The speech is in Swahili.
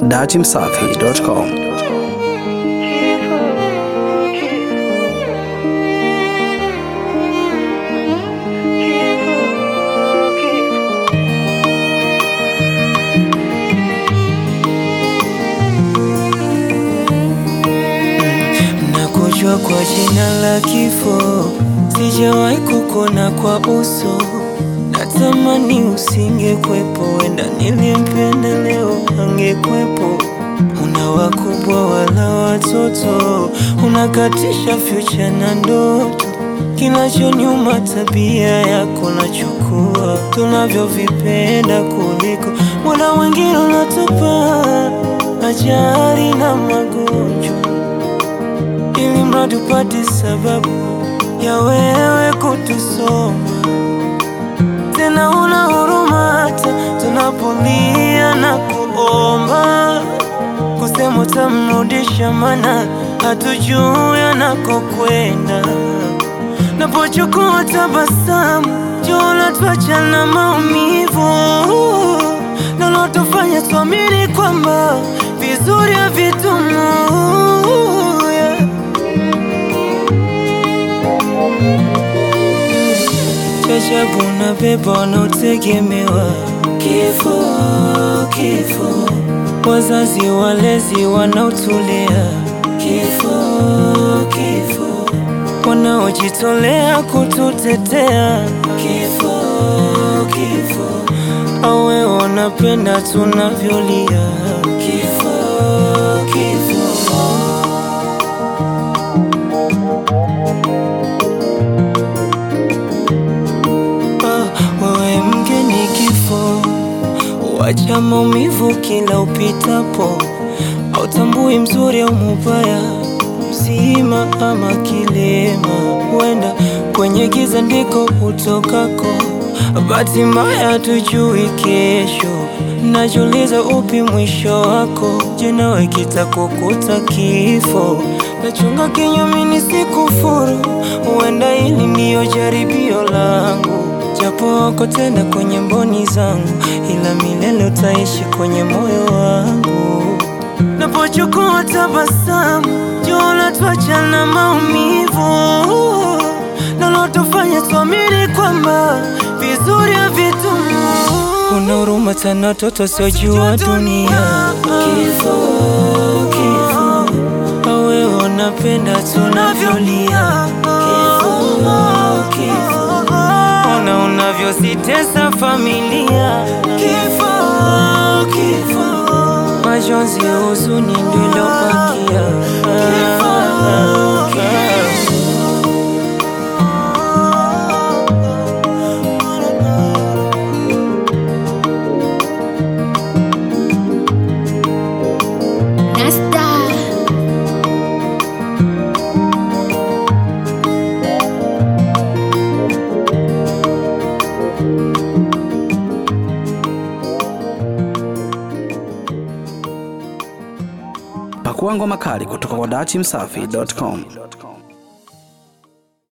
dachimsafi.com. Nakujua kwa jina la kifo, sijawahi kukona kwa uso. Natamani usingekwepo, wenda nilimpenda leo angekwepo. Una wakubwa wala watoto, unakatisha future na ndoto. Kinachoniuma tabia yako nachukua, tunavyovipenda kuliko mbona wengine unatupa ajali na magonjwa ili mradi upate sababu ya wewe kutusoma. Tena una huruma hata tunapolia na kuomba, kusema utamrudisha, mana hatujui anakokwenda. Napochukua tabasamu, jua unatuacha na maumivu, nalotofanya tuamini kwamba vizuri havitumu yeah. Chachabu na beba wanaotegemewa kifo, kifo, wazazi walezi wanaotulea kifo, kifo, wanaojitolea kututetea kifo, kifo, awe wanapenda tunavyolia kifo, kifo. Ah, wewe mgeni kifo, wacha maumivu kila upitapo, hautambui mzuri au mubaya, mzima ama kilema, huenda kwenye giza ndiko utokako. Bahati mbaya tujui kesho, najiuliza upi mwisho wako. Je, nawe kitakukuta kifo? Nachunga kinyume nisikufuru, huenda hili ndiyo jaribio langu, japo wako tena kwenye mboni zangu, ila milele utaishi kwenye moyo wangu. Napochukua tabasamu, jua unatuacha na maumivu, nalotofanya tuamini kwamba vizuri havitumu. Una huruma tena watoto siojua dunia, kifo, kifo, awe unapenda tunavyolia, kifo, kifo, ona unavyositesa familia, kifo, kifo, majonzi, huzuni ndio ilobakia, kifo, kifo. Nasta Pakua ngoma kali kutoka kwa dachimsafi.com.